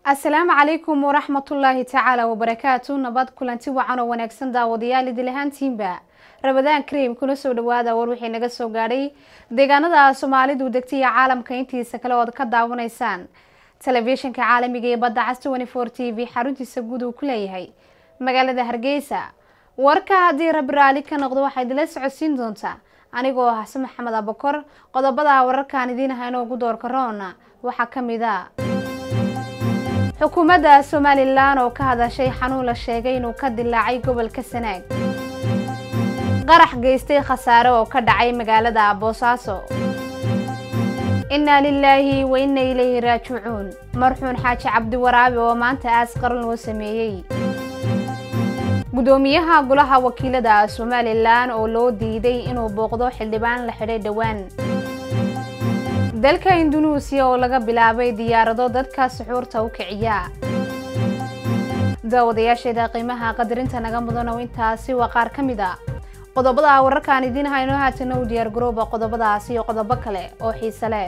asalaamu calaykum waraxmatullaahi tacaala wabarakaatu nabad kulanti wacan oo wanaagsan daawadayaal idil ahaantiinba rabadaan kareem kuna soo dhawaada war wixii naga soo gaadhay deegaanada soomaalidu degtay iyo caalamka intiisa kale ood ka daawanaysaan telefishinka caalamiga ee badda cas t v xaruntiisa guud uu ku leeyahay magaalada hargeysa warka haddii rabi raali ka noqdo waxaa idinla socodsiin doontaa anigoo ah xasan maxamed abakor qodobada wararkaan idiin hayno ugu doorka roona waxaa kamid a xukuumadda somalilan oo ka hadashay xanuun la sheegay inuu ka dilaacay gobolka sanaag qarax geystay khasaare oo ka dhacay magaalada boosaaso innaa lilaahi wa inna ilayhi raajicuun marxuun xaaji cabdiwaraabi oo maanta aas qaran loo sameeyey gudoomiyaha golaha wakiilada somalilan oo loo diiday inuu booqdo xildhibaan la xidhay dhowaan dalka indunuusiya oo laga bilaabay diyaarado dadka suxuurta u kiciya daawadayaasheeda qiimaha qadarinta naga mudan oo intaasi waa qaar ka mid a qodobada wararkaan idiin hayno haatana u diyaar garooba qodobadaasi iyo qodobo kale oo xiise leh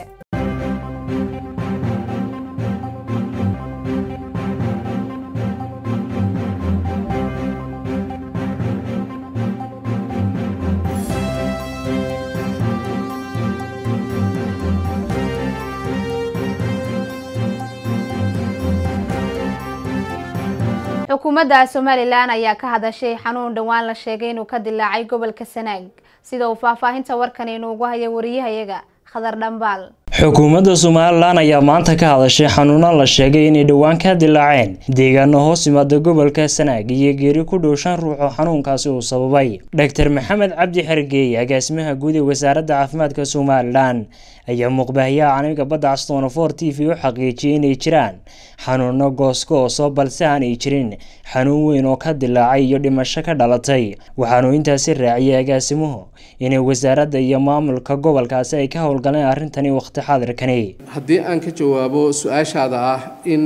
xukuumadda somalilan ayaa ka hadashay xanuun dhowaan la sheegay inuu ka dilaacay gobolka sanaag sida uu faahfaahinta warkan inuugu haya wariyahayaga khadar dhambaal xukuumadda somalilan ayaa maanta ka hadashay xanuuno la sheegay inay dhowaan ka dilaaceen deegaano hoos yimaada gobolka sanaag iyo geeri ku dhow shan ruux oo xanuunkaasi uu sababay dor maxamed cabdi xergeey agaasimaha guud ee wasaaradda caafimaadka somalilan ayaa muuqbaahiyaha caalamiga badda castonofor t v u xaqiijiyay inay jiraan xanuuno gooskooso balse aanay jirin xanuun weyn oo ka dilaacay iyo dhimasho ka dhalatay waxaanuu intaasi raaciyay agaasimuhu inay wasaaradda iyo maamulka gobolkaasi ay ka howlgaleen arrintani waqti xaadirkani haddii aan ka jawaabo su-aashaada ah in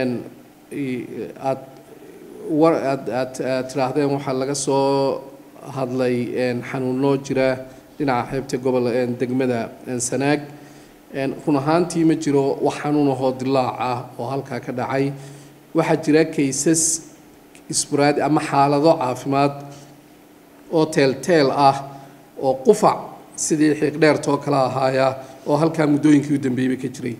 aad war aad aad aad tidhaahdeen waxaa laga soo hadlay xanuuno jira dhinaca xeebta gobol degmada sanaag run ahaantii ma jiro wax xanuunahoo dilaac ah oo halkaa ka dhacay waxaa jira kaysas isburaad ama xaalado caafimaad oo teelteel ah oo qufac sidii xiiqdheertoo kale ahaaya oo halkaa muddooyinkii u dambeeyeyba ka jiray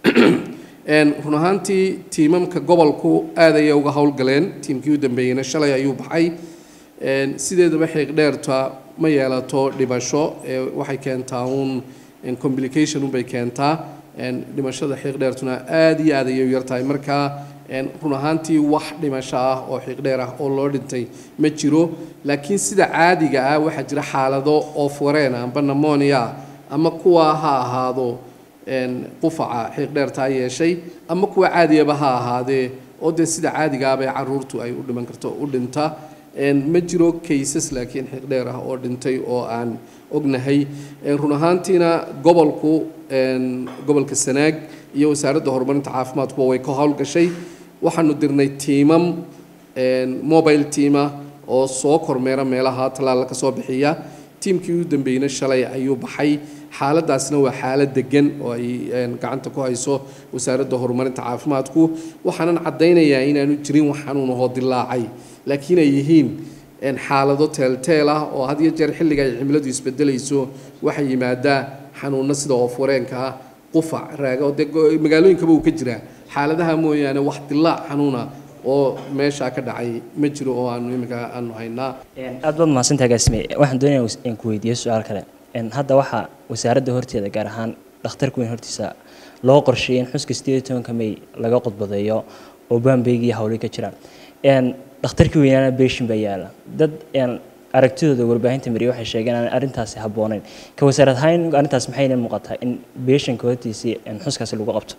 run ahaantii tiimamka gobolku aad ayay uga howlgaleen tiimkii u dambeeyeyna shalay ayuu baxay sideedaba xiiqdheerta ma yeelato dhibasho waxay keentaa uun complication unbay keentaa dhimashada xiiqdheertuna aad iyo aad ayay u yartahay markaa run ahaantii wax dhimasho ah oo xiiqdheer ah oo loo dhintay ma jiro laakiin sida caadiga ah waxaa jira xaalado oof-wareen amba namonia ama kuwa ha ahaado qufaca xiiqdheertaa yeeshay ama kuwa caadiyaba ha ahaadee oo dee sida caadigaabay caruurtu ay u dhiman karto u dhinta ma jiro kaysas laakiin xiiqdheer ah oo dhintay oo aan ognahay run ahaantiina gobolku gobolka sanaag iyo wasaaradda horumarinta caafimaadkuba way ka howlgashay waxaanu dirnay tiimam mobile tiama oo soo kormeera meelaha tallaala ka soo bixiya tiimkii u dambeeyna shalay ayuu baxay xaaladaasna waa xaalad degan oo ay gacanta ku hayso wasaaradda horumarinta caafimaadku waxaanan caddaynayaa inaanu jirin wax xanuunahoo dilaacay laakiin ay yihiin xaalado teelteel ah oo had iyo jeer xilliga ay cimiladu isbedelayso waxay yimaadaa xanuuno sida oof-wareenka ah qufac raaga oo dee magaalooyinkaba uu ka jiraa xaaladaha mooyaane wax dilaac xanuuna oo meeshaa ka dhacay ma jiro oo aanu iminka aanu haynaa aad baad mahadsantaha agaasime waxaan doonaya in ku weydiiyo su-aal kale hadda waxaa wasaaradda horteeda gaar ahaan dhakhtarka weyn hortiisa loo qorsheeyay in xuska sideed iyo tobanka may laga qodbadeeyo oo baambeyg iyo hawlay ka jiraan dhakhtarkii weynaana beeshin baa yaala dad aragtidooda warbaahinta mariya waxay sheegeen aan arrintaasi habboonayn ka wasaarad ahaan arrintaas maxayna muuqataa in beeshinka hortiisii xuskaasi lagu qabto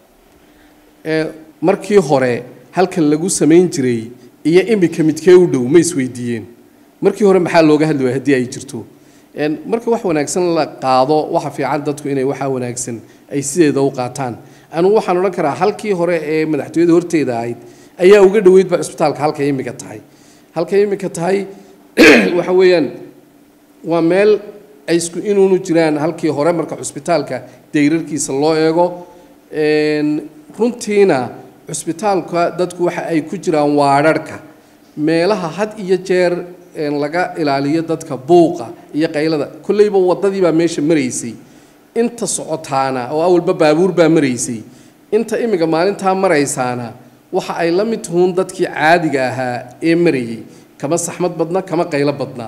markii hore halkan lagu samayn jiray iyo imika midkee u dhow ma isweydiiyeen markii hore maxaa looga hadli waaya haddii ay jirto marka wax wanaagsan la qaado waxa fiican dadku inay waxaa wanaagsan ay sideeda u qaataan anugu waxaan odhan karaa halkii hore ee madaxtooyada horteeda ahayd ayaa uga dhoweydba cisbitaalka halkay imika tahay halkay imika tahay waxa weeyaan waa meel ay isku inuunu jiraan halkii hore marka cusbitaalka dayrarkiisa loo eego runtiina cusbitaalka dadku waxa ay ku jiraan waadharhka meelaha had iyo jeer laga ilaaliyo dadka buuqa iyo qaylada kolleyba waddadii baa meesha maraysay inta socotaana oo awalba baabuur baa maraysay inta imika maalintaa maraysaana waxa ay la mid tuhuun dadkii caadiga ahaa ee marayay kama saxmad badna kama qaylo badna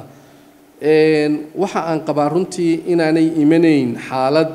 waxa aan qabaa runtii inaanay imanayn xaalad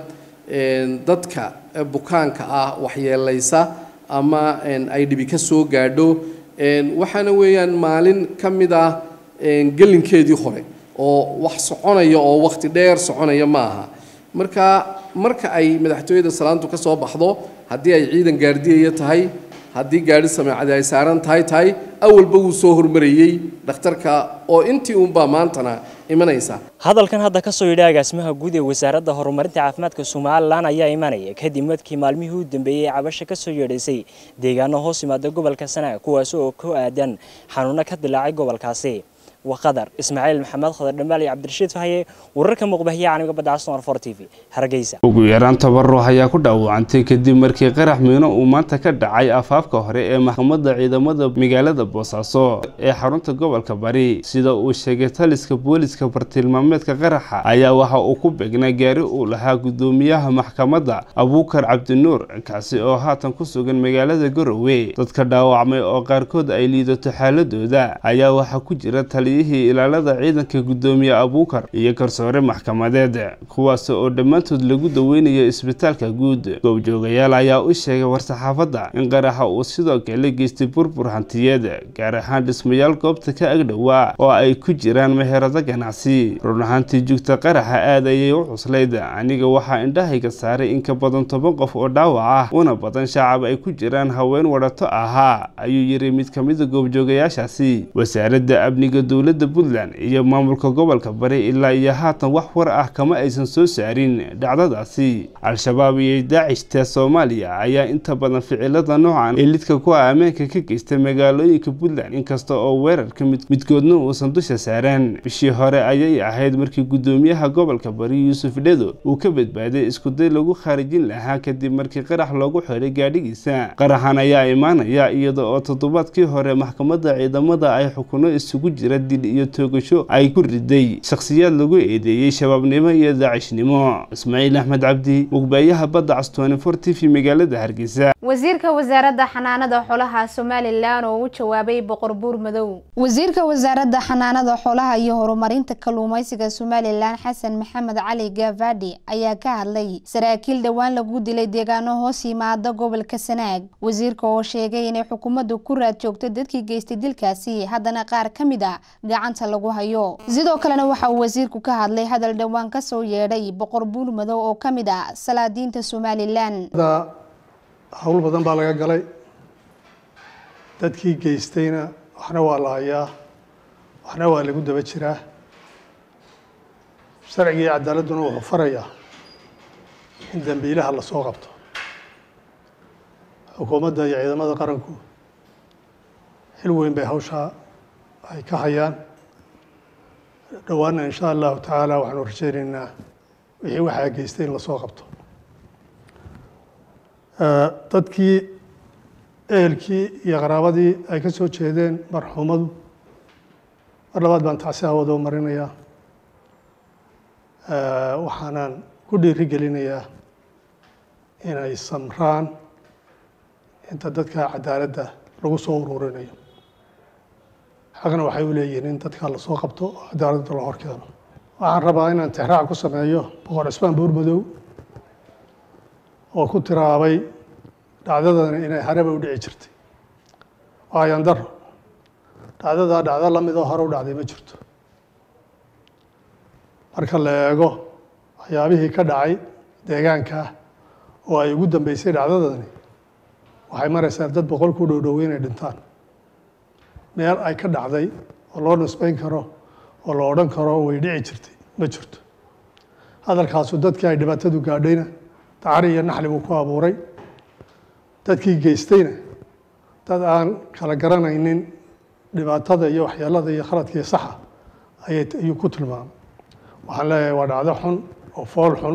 dadka bukaanka ah waxyeelaysa ama ay dhibi ka soo gaadho waxaana weeyaan maalin ka mid ah gelinkeedii hore oo wax soconaya oo wakhti dheer soconaya ma aha marka marka ay madaxtooyada salaantu ka soo baxdo haddii ay ciidan gaardiyaya tahay haddii gaadhi sameecadi ay saaran tahay tahay awalba wuu soo hormarayey dhakhtarka oo intii uunbaa maantana imanaysa hadalkan hadda ka soo yidhi agaasimaha guud ee wasaaradda horumarinta caafimaadka somalilan ayaa imanaya kadib markii maalmihii u dambeeyey ee cabasho ka soo yeedhaysay deegaano hoos yimaada gobolka sanaag kuwaasi oo ku aadan xanuuno ka dilaacay gobolkaasi وقدر إسماعيل محمد خضر دمالي عبد الرشيد فهي وركم مقبهية عن قبل عصر فور تي في هرقيسة ugu yaraan tabaruc ayaa ku dhaawacantay kadib markii qarax miino uu maanta ka dhacay afaafka hore ee maxkamadda ciidamada magaalada boosaaso ee xarunta gobolka bari sida uu sheegay taliska booliska bartilmaameedka qaraxa ayaa waxa uu ku beegnaa gaari uu lahaa gudoomiyaha maxkamadda abuukar cabdinuur kaasi oo haatan ku sugan magaalada garowe dadka dhaawacmay oo qaarkood ay liidato xaaladooda ayaa waxaa ku jira taliyihii ilaalada ciidanka gudoomiye abuukar iyo garsoore maxkamadeed kuwaas oo dhammaantood lagu daweynayo isbitaalka guud goobjoogayaal ayaa u sheegay war-saxaafadda in qaraxa uu sidoo kale geystay burbur hantiyeed gaar ahaan dhismayaal goobta ka agdhowaa oo ay ku jiraan meherado ganacsi run ahaantii jugta qaraxa aad ayay u cuslayd aniga waxaa indhahayga saaray in ka badan toban qof oo dhaawac ah una badan shacab ay ku jiraan haween wadhato ahaa ayuu yiri mid ka mida goobjoogayaashaasi wasaaradda amniga dowladda puntland iyo maamulka gobolka bari ilaa iyo haatan wax war ah kama aysan soo saarin dhacdadaasi al-shabaab iyo daacishta soomaaliya ayaa inta badan ficilada noocan ee lidka ku ah ammaanka ka geysta magaalooyinka puntland inkasta oo weerarka midkoodna uusan dusha saaraan bishii hore ayay ahayd markii gudoomiyaha gobolka bari yuusuf dhedo uu ka badbaaday iskuday lagu khaarijin lahaa kadib markii qarax loogu xiray gaadhigiisa qaraxan ayaa imaanaya iyada oo toddobaadkii hore maxkamadda ciidamada ay xukuno isugu jira dil iyo toogasho ay ku riday shakhsiyaad lagu eedeeyey shabaabnimo iyo daacishnimo ismaaciil axmed cabdi muqbaayaha badda castooni for t v magaalada hargeysa wasiirka wasaaradda xanaanada xoolaha somalilan oo u jawaabay boqor buur madow wasiirka wasaaradda xanaanada xoolaha iyo horumarinta kalluumeysiga somalilan xasan maxamed cali gaafadhi ayaa ka hadlay saraakiil dhowaan lagu dilay deegaano hoos yimaada gobolka sanaag wasiirka oo sheegay inay xukuumaddu ku raad joogto dadkii geystay dilkaasi haddana qaar ka mid a gacanta lagu hayo sidoo kalena waxa uu wasiirku ka hadlay hadal dhowaan kasoo yeedhay boqor buur madow oo ka mid ah salaadiinta somalilan hawl badan baa laga galay dadkii geystayna waxna waa la hayaa waxna waa lagu daba jiraa sharciga iyo cadaaladduna wuxuu farayaa in dambiilaha lasoo qabto xukuumadda iyo ciidamada qaranku xil weyn bay hawshaa ay ka hayaan dhowaana insha allahu tacaala waxaanu rajeynaynaa wixii waxaa geystay in lasoo qabto dadkii ehelkii iyo qaraabadii ay ka soo jeedeen marxuumadu mar labaad baan tacsi hawada u marinayaa waxaanan ku dhiiri gelinayaa inay samraan inta dadka cadaaladda lagu soo ururinayo xaqna waxay u leeyihiin in dadka lasoo qabto oo cadaaladda la horkeeno waxaan rabaa inaan tixraac ku sameeyo boqor cismaan buurmadow oo ku tiraabay dhacdadani inay hareba u dhici jirtay waayan daro dhacdadaa dhacdo lamidoo hore u dhacday ma jirto marka la eego waxyaabihii ka dhacay deegaankaa oo ay ugu dambeysay dhacdadani waxay maraysaa dad boqol ku dhowdhow inay dhintaan meel ay ka dhacday oo loo nisbeyn karo oo la odhan karo way dhici jirtay ma jirto hadalkaasu dadkii ay dhibaatadu gaadhayna dacari iyo naxli buu ku abuuray dadkii geystayna dad aan kala garanaynin dhibaatada iyo waxyeelada iyo khaladkii saxa ayay ayuu ku tilmaamay waxaan leeyahay waa dhacdo xun oo fool xun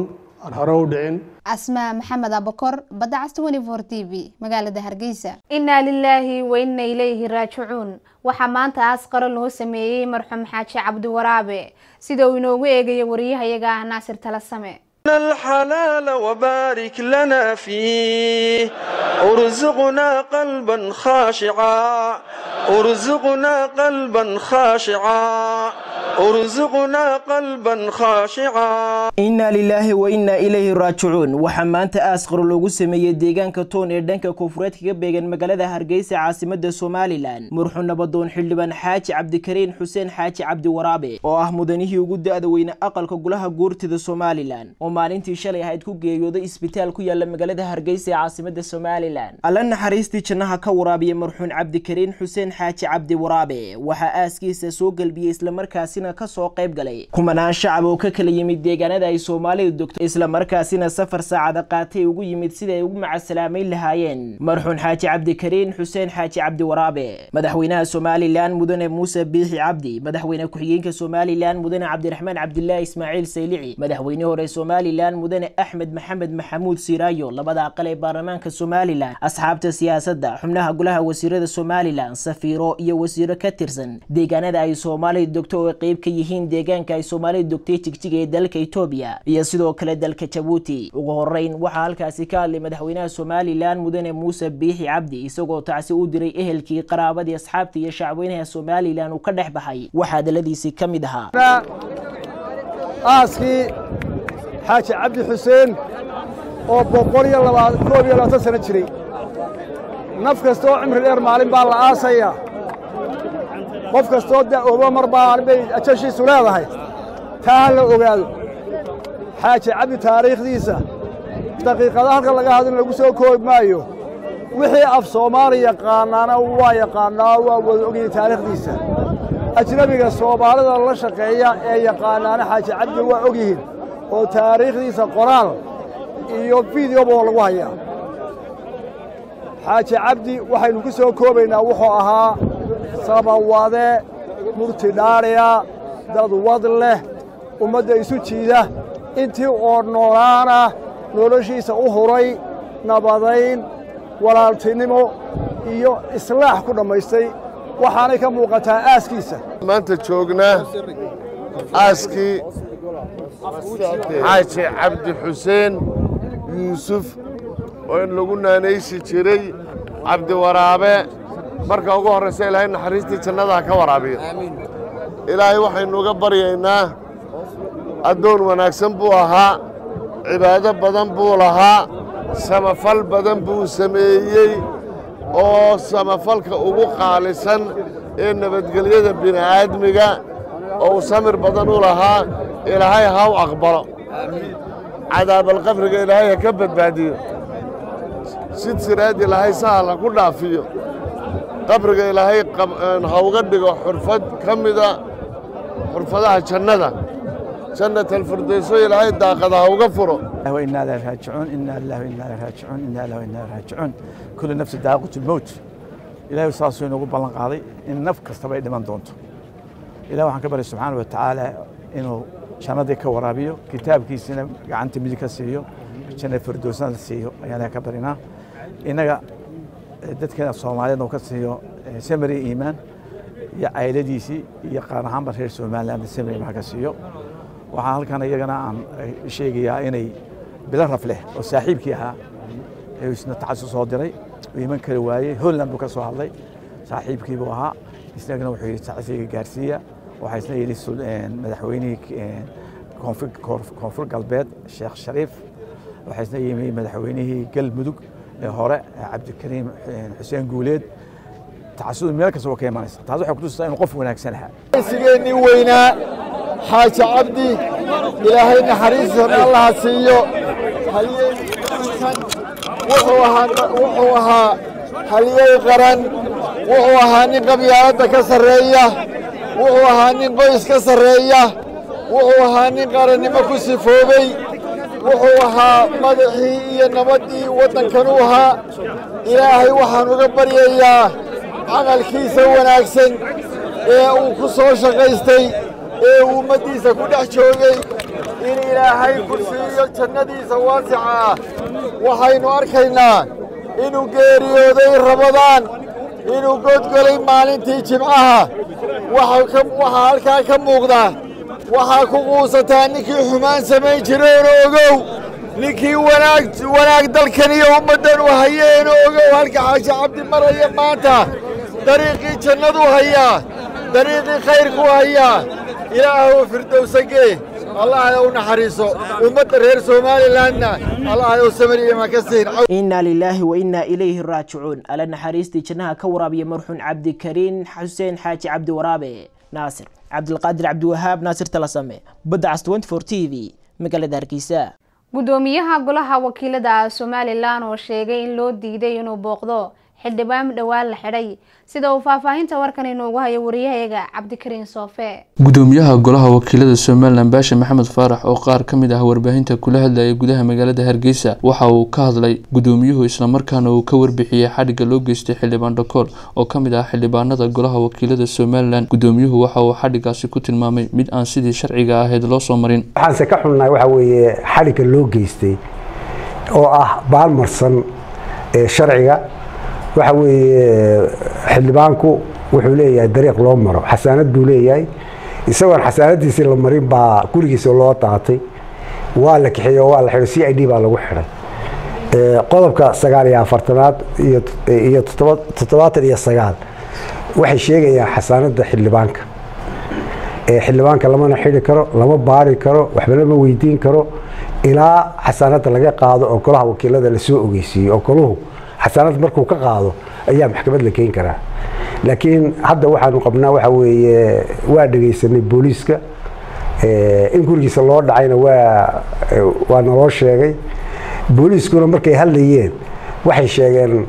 aan hore u dhicin asmaa maxamed abakor badda cas twenty four t v magaalada hargeysa innaa lilaahi wa inna ilayhi raajicuun waxaa maanta aas qaro loo sameeyey marxuum xaaji cabdiwaraabe sida uu inoogu eegayo wariyahayaga ah naasir talasame الحلال وبارك لنا فيه ارزقنا قلبا خاشعا ارزقنا قلبا خاشعا ارزقنا قلبا خاشعا innaa lilaahi wa innaa ilayhi raajicuun waxaa maanta aasqaro loogu sameeyey deegaanka toon ee dhanka koonfureed kaga beegan magaalada hargeysa caasimada somalilan murxu nabadoon xildhibaan xaaji cabdikariin xuseen xaaji cabdiwaraabe oo ah mudanihii ugu da-da weyne aqalka golaha guurtida somalilan oo maalintii shalay ahayd ku geeriyooday isbitaal ku yaala magaalada hargeysa ee caasimada somalilan alla naxariistii jannaha ka waraabiya marxuun cabdikariin xuseen xaaji cabdiwaraabe waxaa aaskiisa soo galbiyey islamarkaasina kasoo qayb galay kumanaan shacab oo ka kala yimid deegaanada ay soomaalidu dogto islamarkaasina safar saacada qaatay ugu yimid sida ay ugu macasalaameyn lahaayeen marxuun xaaji cabdikariin xuseen xaaji cabdiwaraabe madaxweynaha somalilan mudane muuse biixi cabdi madaxweyne ku-xigeenka somalilan mudane cabdiraxmaan cabdilaahi ismaaciil saylici madaxweyne hore somalilan mudane axmed maxamed maxamuud siiraayo labada aqal ee baarlamaanka somalilan asxaabta siyaasadda xubnaha golaha wasiirada somalilan safiiro iyo wasiiro ka tirsan deegaanada ay soomaalidu dogto oo qeyb ka yihiin deegaanka ay soomaalidu dogtay jigjiga ee dalka etoobiya iyo sidoo kale dalka jabuuti ugu horeyn waxaa halkaasi ka hadlay madaxweynaha somalilan mudane muuse biixi cabdi isagoo tacsi u diray ehelkii qaraabadii asxaabta iyo shacweynaha somalilan uu ka dhex baxay waxaa hadaladiisii ka mid ahaa aaskii xaaji cabdi xuseen oo boqol iyo koob iyo labaatan sano jiray naf kasta oo cimri dheer maalin baa la aasayaa qof kastoo da'oobo mar baa bay ajashiisu leedahay taa ha la ogaado xaaji cabdi taariikhdiisa daqiiqada halka laga hadlin lagu soo koobi maayo wixii af soomaali yaqaanaana waa yaqaannaa waa wada ogyihin taariikhdiisa ajnebiga soomaalida la shaqeeya ee yaqaanaana xaaji cabdi waa og yihiin oo taariikhdiisa qoraal iyo fideoba lagu hayaa xaaji cabdi waxaynu ku soo koobaynaa wuxuu ahaa samawade murti dhaadhiya dad wad leh ummadda isu jiida intii oo noolaana noloshiisa u huray nabadayn walaaltinimo iyo islaax ku dhammaystay waxaanay ka muuqataa aaskiisa maanta joognaa aaskii xaaji cabdi xuseen yuusuf oo in lagu naanaysi jiray cabdiwaraabe marka ugu horraysa ilaahay naxariistii jannadaha ka waraabiyo ilaahay waxaynu uga baryaynaa addoon wanaagsan buu ahaa cibaado badan buu lahaa samafal badan buu sameeyey oo samafalka ugu qaalisan ee nabadgelyada bini'aadmiga oo uu samir badan u lahaa ilaahay ha u aqbalo cadaabalqabriga ilaahay ha ka badbaadiyo sid siraad ilaahay sahal ha ku dhaafiyo qabriga ilaahay ha uga dhigo xurfad ka mida xurfadaha jannada jannat alfirdayso ilaahay daaqada ha uga furo وإنا إليه راجعون إنا لله وإنا إليه راجعون إنا لله وإنا إليه راجعون كل نفس ذائقة الموت إلهي saasuu inoogu ballan qaaday in naf kastaba ay dhiman doonto ilahi waxaan ka baryay subxaana wa tacaala inuu jannadii ka waraabiyo kitaabkiisina gacanta midig ka siiyo janna firdowsna la siiyo ayaan ilahi ka barinaa innaga dadkeena soomaaliyeedna uu ka siiyo samari iimaan iyo cayladiisii iyo qaar ahaanba reer somaliland samari iimaan ka siiyo waxaan halkan iyagana aan sheegayaa inay bilo raf leh oo saaxiibkii ahaa ee isna tacasus soo diray uu iman kari waayey holland buu ka soo hadlay saaxiibkii buu ahaa isnagana wuxuu yidhi tacasiga gaarsiiya waxaa isna yidhi madaxweynihii koonfur galbeed sheekh shariif waxaa isna yimi madaxweynihii galmudug ee hore cabdikariim xuseen guuleed tacasudu meel kasta waa ka imanaysa taas waxay kutusaysaa inuu qof wanaagsan ahaa sigeenii weynaa xaaji cabdi ilaahay naxariistiisana allaha siiyo wuxuu ahaa halyey qaran wuxuu ahaa nin qabyaaladda ka sarreeya wuxuu ahaa nin qoys ka sarreeya wuxuu ahaa nin qarannimo ku sifoobey wuxuu ahaa madaxii iyo nabaddii waddankanuu ahaa ilaahay waxaan uga baryayaa camalkiisa wanaagsan ee uu ku soo shaqaystay ee uu ummaddiisa ku dhex joogay in ilaahay ku siiyo jannadiisa waasica ah waxaynu arkaynaa inuu geeriyooday rabadaan inuu godgolay maalintii jimcaha waxaa halkaa ka muuqda waxaa ku quusataa ninkii xumaan samayn jireen ogow ninkii wanaag dalkan iyo ummaddan u hayeen ogow halka xaaji cabdi maraya maanta dariiqii jannadu hayaa dariiqii khayrku hayaa ilaahow firdowsagee allahay u naxariiso ummadda reer somalilandna allahay u samariyamaa ka siin inaa lilaahi wa innaa ilayhi raajicuun alla naxariistii jannaha ka waraabiya marxuun cabdikariin xuseen xaaji cabdi waraabe naasir cabdilqaadir cabdiwahaab naasir talasame badda cas t v magaalada hargeysa gudoomiyaha golaha wakiilada somalilan oo sheegay in loo diiday inuu booqdo xildhibaan dhowaan la xidhay sida uu faahfaahinta warkan inoogu hayo wariyahayaga cabdikariin soofe gudoomiyaha golaha wakiilada somalilan baasha maxamed faarax oo qaar ka mid ah warbaahinta kula hadlayay gudaha magaalada hargeysa waxa uu ka hadlay gudoomiyuhu islamarkaana uu ka warbixiyey xadhigga loo geystay xildhibaan dhakool oo ka mid ah xildhibaanada golaha wakiilada somalilan gudoomiyuhu waxa uu xadhiggaasi ku tilmaamay mid aan sidii sharciga ahayd loo soo marin waxaanse ka xunnahay waxa weeye xadhigga loo geystay oo ah baalmarsan ee sharciga waxa weeye xildhibaanku wuxuu leeyahay dariiq loo maro xasaanad buu leeyahay isagoon xasaanadiisii la marin baa gurigiisa loo daatay waa la kaxeeye oo waa la xidhay c i d baa lagu xidhay qodobka sagaal iyo afartanaad iyo toddobaatan iyo sagaal waxay sheegayaan xasaanada xildhibaanka xildhibaanka lamana xidhi karo lama baari karo waxba lama weydiin karo ilaa xasaanada laga qaado oo golaha wakiilada lasoo ogeysiiyo oo goluhu xasaanad markuu ka qaado ayaa maxkamad la keeni karaa laakiin hadda waxaanu qabnaa waxa weeye waa dhegaysanay booliiska in gurigiisa loo dhacayna waa waa naloo sheegay booliiskuna markay hadlayeen waxay sheegeen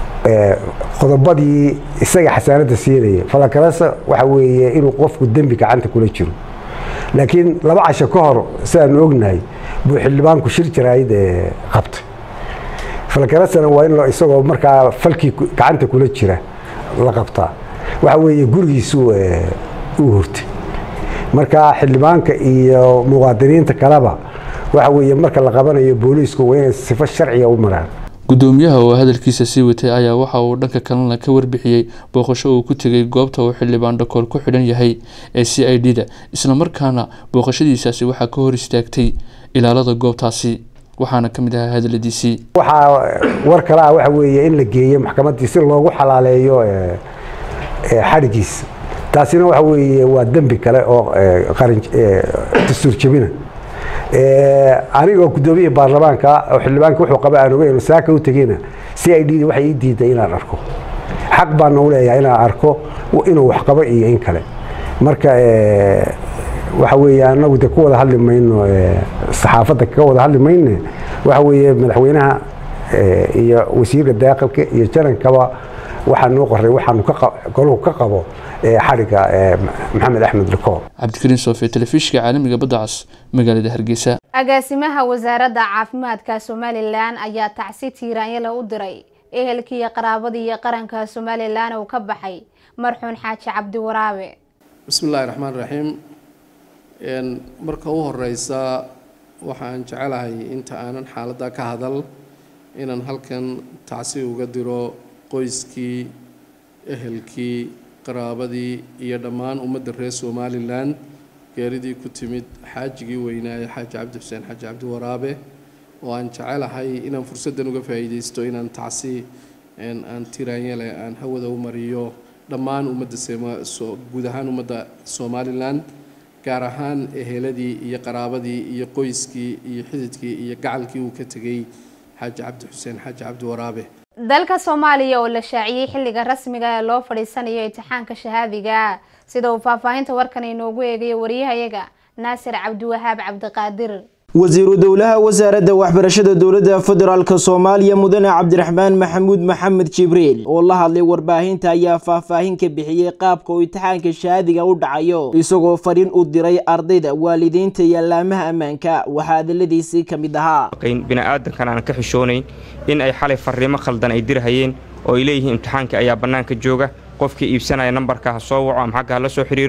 qodobadii isaga xasaanada siinaya falakarasa waxa weeye inuu qofku dembi gacanta kula jiro laakiin laba casho ka hor sidaanu ognahay buu xildhibaanku shir jaraayid qabtay falkarasana waa in isagoo markaa falkii gacanta kula jira la qabtaa waxa weeye gurigiisu u hurtay marka xildhibaanka iyo muwaadiniinta kaleba waxa weeye marka la qabanayo booliisku waa inay sifo sharciga u maraan gudoomiyaha oo hadalkiisa sii watay ayaa waxa uu dhanka kalena ka warbixiyey booqasho uu ku tegay goobta uu xildhibaan dhakool ku xidhan yahay ee c i d da islamarkaana booqashadiisaasi waxaa ka hor istaagtay ilaalada goobtaasi waxaana ka mid ahaa hadaladiisii waxaa war kale ah waxa weeye in la geeyo maxkamaddii si loogu xalaaleeyo xadhigiisa taasina waxa weeye waa dembi kale oo qaran dastuur jebina anigoo guddoomiya baarlamaanka oo xildhibaanka wuxuu qaba aan ogeyn saaka u tegeyna c i d waxay ii diiday inaan arko xaq baana u leeyahay inaan arko inuu wax qabo iyo in kale marka waxa weeye anagu de ku wada hadli mayno saxaafadda ka wada hadli mayne waxa weeye madaxweynaha iyo wasiirka daaqilka iyo jarankaba waxaa noo qoray waxaanu goluhu ka qabo xadhigga maxamed axmed likoor cabdikariin soofe telefishinka caalamiga badda cas magaalada hargeysa agaasimaha wasaaradda caafimaadka somalilan ayaa tacsi tiiraanyale u diray ehelkii iyo qaraabadii iyo qaranka somalilan uu ka baxay marxuun xaaji cabdi waraabe bismi illaahi raxmaan raxiim marka u horeysa waxaan jecelahay inta aanan xaaladda ka hadal inaan halkan tacsi uga diro qoyskii ehelkii qaraabadii iyo dhammaan ummadda reer somalilan geeridii ku timid xaajigii weynaaye xaaji cabdi xuseen xaaji cabdi waraabe oo aan jecelahay inaan fursaddan uga faa'iidaysto inaan tacsi aan tiraanyale aan hawada u mariyo dhammaan ummadda guud ahaan ummadda somalilan gaar ahaan eheladii iyo qaraabadii iyo qoyskii iyo xididkii iyo gacalkii uu ka tegay xaaji cabdi xuseen xaaji cabdi waraabe dalka soomaaliya oo la shaaciyey xilliga rasmiga ee loo fadhiisanayo imtixaanka shahaadiga sida uu faahfaahinta warkan inoogu eegayo wariyahayaga naasir cabdiwahaab cabdiqaadir wasiiru dowlaha wasaaradda waxbarashada dowladda federaalk soomaaliya mudane cabdiraxmaan maxamuud maxamed jibriil oo la hadlay warbaahinta ayaa faahfaahin ka bixiyey qaabka uu imtixaanka shahaadiga u dhacayo isagoo fariin u diray ardayda waalidiinta iyo allaamaha ammaanka waxaa hadaladiisii ka mid ahaa bini'aadankan aan ka xishoonayn in ay xalay fariimo khaldan ay dirhayeen oo ay leeyihiin imtixaankii ayaa bannaanka jooga qofkii iibsanaya nambarka ha soo waco ama xagga ha la soo xidhiiro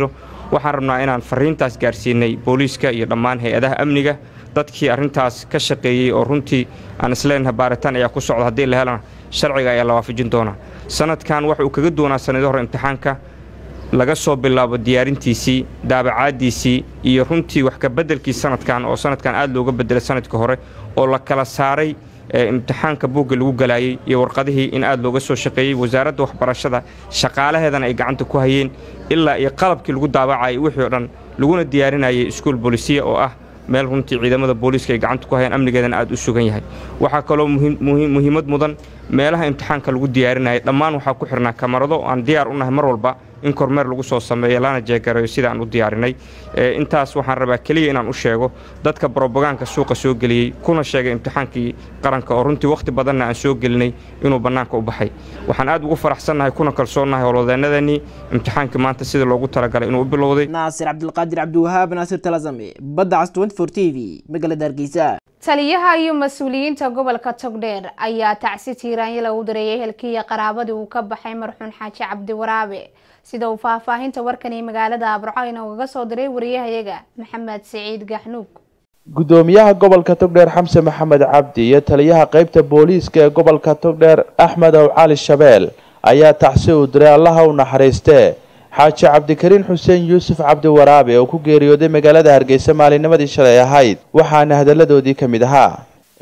waxaan rabnaa inaan fariintaas gaarsiinay booliiska iyo dhammaan hay-adaha amniga dadkii arrintaas ka shaqeeyey oo runtii aan isleenahay baaritaan ayaa ku socda haddii la helana sharciga ayaa la waafajin doonaa sanadkan waxa uu kaga doonaa sanadii hore imtixaanka laga soo bilaabo diyaarintiisii daabacaaddiisii iyo runtii wax ka beddelkii sanadkan oo sanadkan aad looga beddelay sanadkii hore oo la kala saaray imtixaanka buugga lagu galaayey iyo warqadihii in aad looga soo shaqeeyey wasaaradda waxbarashada shaqaalaheedana ay gacanta ku hayeen ilaa iyo qalabkii lagu daabacayay wixii oo dhan laguna diyaarinayay iskuul boolisiya oo ah meel runtii ciidamada booliiska ay gacanta ku hayaan amnigeedana aad u sugan yahay waxaa kaloo muhiimad mudan meelaha imtixaanka lagu diyaarinayay dhammaan waxaa ku xirnaa kamarado aan diyaar u nahay mar walba in kormeer lagu soo sameeyo lana jeegareeyo sida aan u diyaarinay intaas waxaan rabaa keliya inaan u sheego dadka brobogaanka suuqa soo geliyey kuna sheegay imtixaankii qaranka oo runtii wakhti badanna aan soo gelinay inuu bannaanka u baxay waxaan aad ugu faraxsannahay kuna kalsoonnahay howlwadeennadanii imtixaankii maanta sida loogu talagalay inuu u bilowday naasir cabdilqaadir cabdiwahaab naasir talasame badda cas t v magaalada hargeysa taliyaha iyo mas-uuliyiinta gobolka togdheer ayaa tacsi tiiraanyo lagu dareeyay helkiiya qaraabadii uu ka baxay marxuun xaaji cabdi waraabe sida uu faahfaahinta warkani magaalada abrcayna ugaga soo diray wariyahayaga maxamed siciid gaxnuug gudoomiyaha gobolka togdheer xamse maxamed cabdi iyo taliyaha qeybta booliiska ee gobolka togdheer axmed ow cali shabeel ayaa tacsi u diray allaha u naxariistee xaaji cabdikariin xuseen yuusuf cabdi waraabe oo ku geeriyooday magaalada hargeysa maalinimadii shalay ahayd waxaana hadalladoodii ka mid ahaa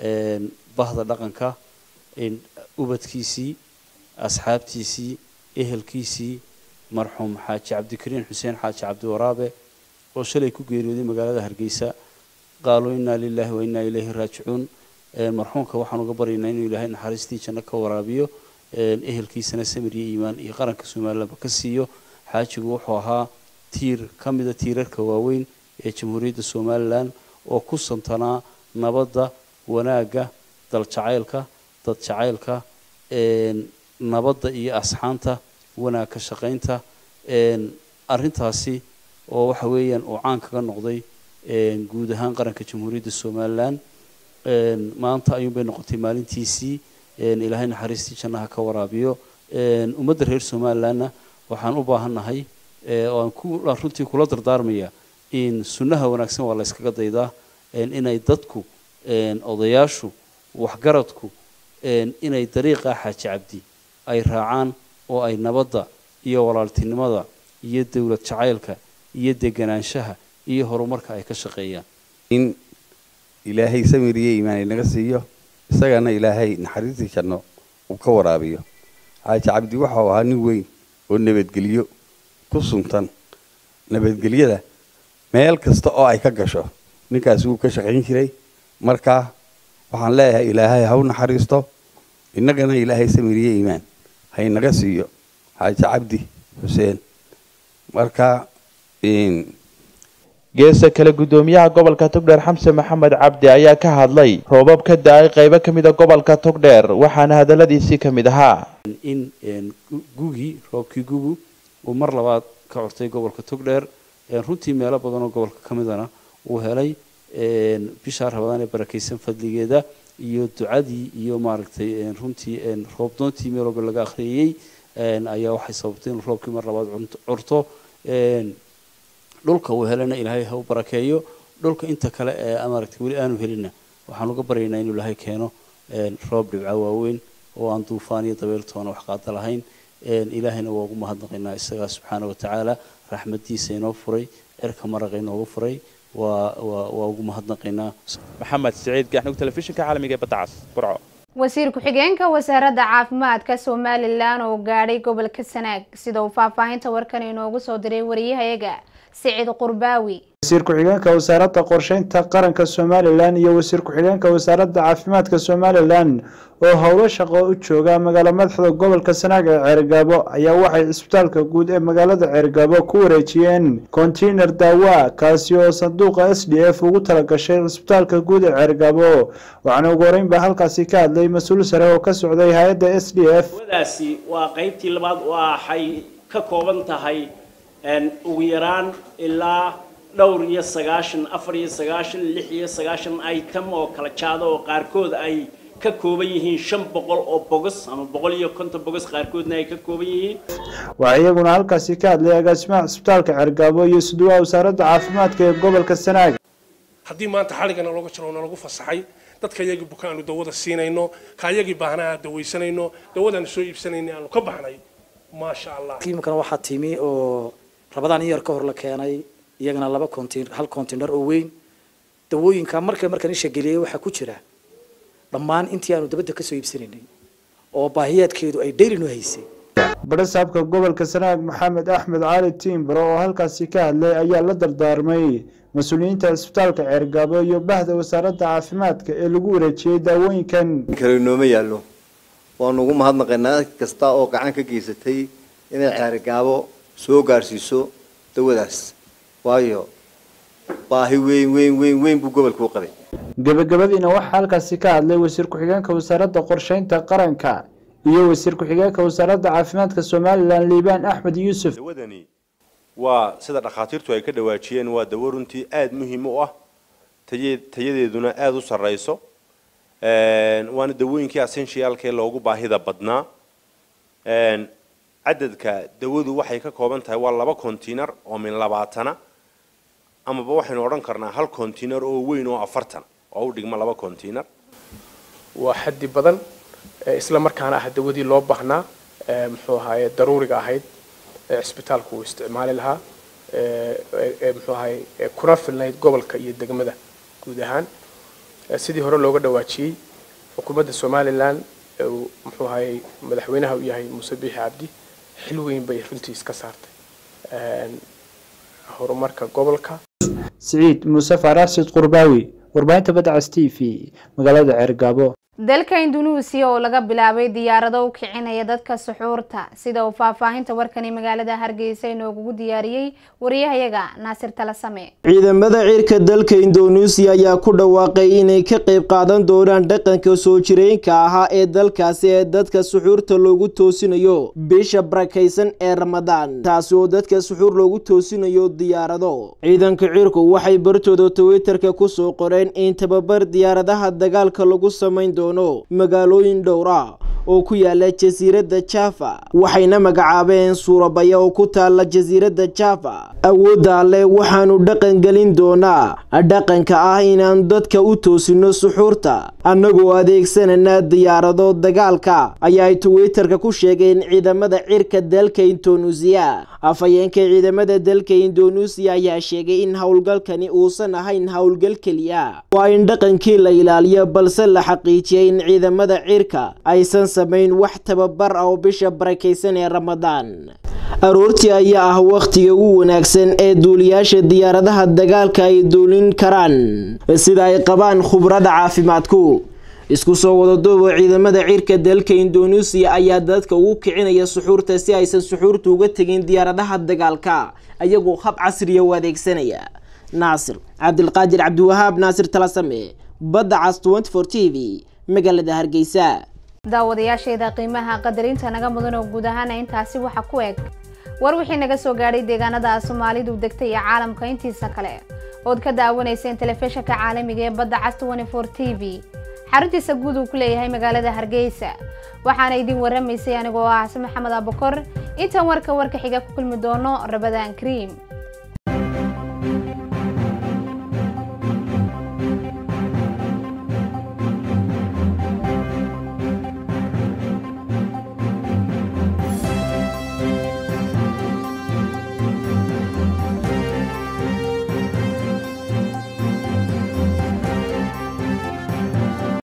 bahda dhaqanka ubadkiisii asxaabtiisii ehelkiisii marxuum xaaji cabdikariin xuseen xaaji cabdi waraabe oo shalay ku geeriyooday magaalada hargeysa qaaluu innaa lilaahi wa innaa ilayhi raajicuun marxuumka waxaan uga baryaynaa inuu ilaahay naxariistii janno ka waraabiyo ehelkiisana samir iyo iimaan iyo qaranka somalilanba ka siiyo xaajigu wuxuu ahaa tiir ka mida tiirarka waaweyn ee jamhuuriyadda somalilan oo ku santanaa nabadda wanaagga daljacaylka dad jacaylka nabadda iyo asxaanta wanaag ka shaqaynta arrintaasi oo waxa weeyaan uu caan kaga noqday guud ahaan qaranka jamhuuriyadda somalilan maanta ayuunbay noqotay maalintiisii ilaahay naxariistii jannaha ka waraabiyo ummadda reer somalilanna waxaan u baahannahay oo aan ku runtii kula dardaarmaya in sunnaha wanaagsan waa la yskaga daydaa inay dadku odayaashu waxgaradku inay dariiqa xaaji cabdi ay raacaan oo ay nabadda iyo walaaltinimada iyo dowlad jacaylka iyo deganaanshaha iyo horumarka ay ka shaqeeyaan in ilaahay samir iyo iimaan inaga siiyo isagana ilaahay naxariistii janno uu ka waraabiyo xaaji cabdi waxau ahaa nin weyn oo nabadgelyo ku suntan nabadgelyada meel kasta oo ay ka gasho ninkaasi wuu ka shaqayn jiray marka waxaan leeyahay ilaahay ha u naxariisto innagana ilaahay samir iyo iimaan ha inaga siiyo xaaji cabdi xuseen marka geesa kale gudoomiyaha gobolka togdheer xamse maxamed cabdi ayaa ka hadlay roobab ka da-ay qeybo ka mida gobolka togdheer waxaana hadalladiisii ka mid ahaa in gugii roobkii gugu uu mar labaad ka cortay gobolka togdheer runtii meelo badan oo gobolka ka midana uu helay bishaa rabadaan ee barakaysan fadligeeda iyo ducadii iyo maaragtay runtii roobdoontii meel walba laga akhriyey ayaa waxay sababtay inuu roobkii mar labaad curto dhulka uu helana ilaahay ha u barakeeyo dhulka inta kale ee maaragtay weli aanu helinna waxaan uga baryaynaa inuu ilaahay keeno roob dhibca waaweyn oo aan duufaan iyo dabeeltoona wax qaada lahayn ilaahayna waa ugu mahadnaqaynaa isagaa subxaana wa tacaala raxmadiisa inoo furay cirka maraqa inoogu furay waa waa waa ugu mahadnaqaynaa maxamed siciid gaxnug telefishinka caalamiga ee badda cas burco wasiir ku-xigeenka wasaaradda caafimaadka somalilan oo gaadhay gobolka sanaag sida uu faahfaahinta warkan inoogu soo diray wariyahayaga siciid qurbaawi wasiir ku-xigeenka wasaaradda qorsheynta qaranka somalilan iyo wasiir ku-xigeenka wasaaradda caafimaadka somalilan oo howlo shaqo u jooga magaalo madaxda gobolka sanaag ee ceergaabo ayaa waxay cisbitaalka guud ee magaalada ceergaabo ku wareejiyeen konteyner daawa kaasi oo sanduuqa s d f ugu talagashay cisbitaalka guud ee ceergaabo waxaana ugu horeyn baa halkaasi ka hadlay mas-uul sare oo ka socday hay-adda s d f daasi waa qaybtii labaad waxay ka kooban tahay ugu yaraan ilaa dhowr iyo sagaashan afar iyo sagaashan lix iyo sagaashan item oo kala jaado oo qaarkood ay ka kooban yihiin shan boqol oo bogos ama boqol iyo konton bogos qaarkoodna ay ka kooban yihiin waxaa iyaguna halkaasi ka hadlay agaasimaha cisbitaalka cergaabo iyo suduwaha wasaaradda caafimaadka ee gobolka sanaag haddii maanta xaligana looga jiro oo nalagu fasaxay dadka yagii bukaanu dawada siinayno kaayagii baahnaa aan dawaysanayno dawadaanu soo iibsanayna aanu ka baxnay maasha allah tiimkana waxaa timi oo rabadaan iyar ka hor la keenay iyagana laba contain hal container oo weyn dawooyinka marka markaan isha geliyay waxaa ku jira dhammaan intii aanu dabadda kasoo iibsanaynay oo baahiyaadkeedu ay dhayli noo haysay badhasaabka gobolka sanaag maxamed axmed cali tiimbaro oo halkaasi ka hadlay ayaa la dardaarmay mas-uuliyiinta cisbitaalka ceergaabo iyo bahda wasaaradda caafimaadka ee lagu wareejiyey daawooyinkan kale nooma yaallo waanu ugu mahadnaqaynaa cid kasta oo gacan ka geysatay inay ceergaabo soo gaarsiiso dawadaas waayo baahi weyn weyn weyn weyn buu gobolku u qabay gebagabadiina waxaa halkaasi ka hadlay wasiir ku-xigeenka wasaaradda qorsheynta qaranka iyo wasiir ku-xigeenka wasaaradda caafimaadka somalilan liibaan axmed yuusuf dawadani waa sida dhakhaatiirtu ay ka dhawaajiyeen waa dawo runtii aada muhiim u ah taye tayadeeduna aada u sarreyso waana dawooyinkii essentialka ee loogu baahida badnaa cadadka dawadu waxay ka kooban tahay waa laba container oo min labaatana amaba waxaynu odhan karnaa hal container oo weyn oo afartan oo u dhigma laba container waa xaddi badan isla markaana ah dawadii loo baahnaa muxuu ahaaye daruuriga ahayd cisbitaalku uu isticmaali lahaa muxuu ahaye kuna filnayd gobolka iyo degmada guud ahaan sidii hore looga dhawaajiyey xukuumadda somalilan muxuu ahaye madaxweynaha u yahay muuse biixi cabdi xil weyn bay runtii iska saartay horumarka gobolka siciid muuse faarax sid qurbaawi warbaahinta badcas t v magaalada ceergaabo dalka indunuusiya oo laga bilaabay diyaarado u kicinaya dadka suxuurta sida uu faahfaahinta warkani magaalada hargeysa inoogugu diyaariyey wariyahayaga naasir talasame ciidamada ciirka dalka indoneesiya ayaa ku dhawaaqay inay ka qayb qaadan doonaan dhaqanka soo jireenka ahaa ee dalkaasi ee dadka suxuurta loogu toosinayo bisha barakaysan ee ramadaan taasi oo dadka suxuur loogu toosinayo diyaarado ciidanka ciirku waxay bartooda twitterka kusoo qoreen in tababar diyaaradaha dagaalka lagu samayn doono magaalooyin dhowr ah oo ku yaala jasiiradda java waxayna magacaabeen suurabaya oo ku taala jasiiradda java awoodda alleh waxaanu dhaqan gelin doonaa dhaqanka ah inaan dadka u toosino suxuurta annagoo adeegsanana diyaarado dagaalka ayaa ay twitterka ku sheegeen ciidamada cirka dalka indoneesiya afhayeenka ciidamada dalka indoneesiya ayaa sheegay in howlgalkani uusan ahayn howlgal keliya waa in dhaqankii la ilaaliyo balse la xaqiijiyay in ciidamada cirka aysan samayn wax tababar ah oo bisha barakaysan ee ramadaan aroortii ayaa ah wakhtiga ugu wanaagsan ee duuliyaasha diyaaradaha dagaalka ay duulin karaan sida ay qabaan khubrada caafimaadku isku soo wadaduuba ciidamada cirka dalka indoneesiya ayaa dadka ugu kicinaya suxuurta si aysan suxuurta uga tegin diyaaradaha dagaalka ayagoo hab casriya u adeegsanaya naasir cabdilqaadir cabdiwahaab naasir talasame badda cas t v magaalada hargeysa daawadayaashayda qiimaha qadarinta naga mudan oo guud ahaana intaasi waxa ku eg war wixii naga soo gaadhay deegaanada soomaalidu degtay iyo caalamka intiisa kale ood ka daawanayseen telefishinka caalamiga ee badda cas t v xaruntiisa guud uu ku leeyahay magaalada hargeysa waxaana idin waramaysay anigoo ah xasan maxamed abukor intaan warka warka xiga ku kulmi doono rabadaan kriim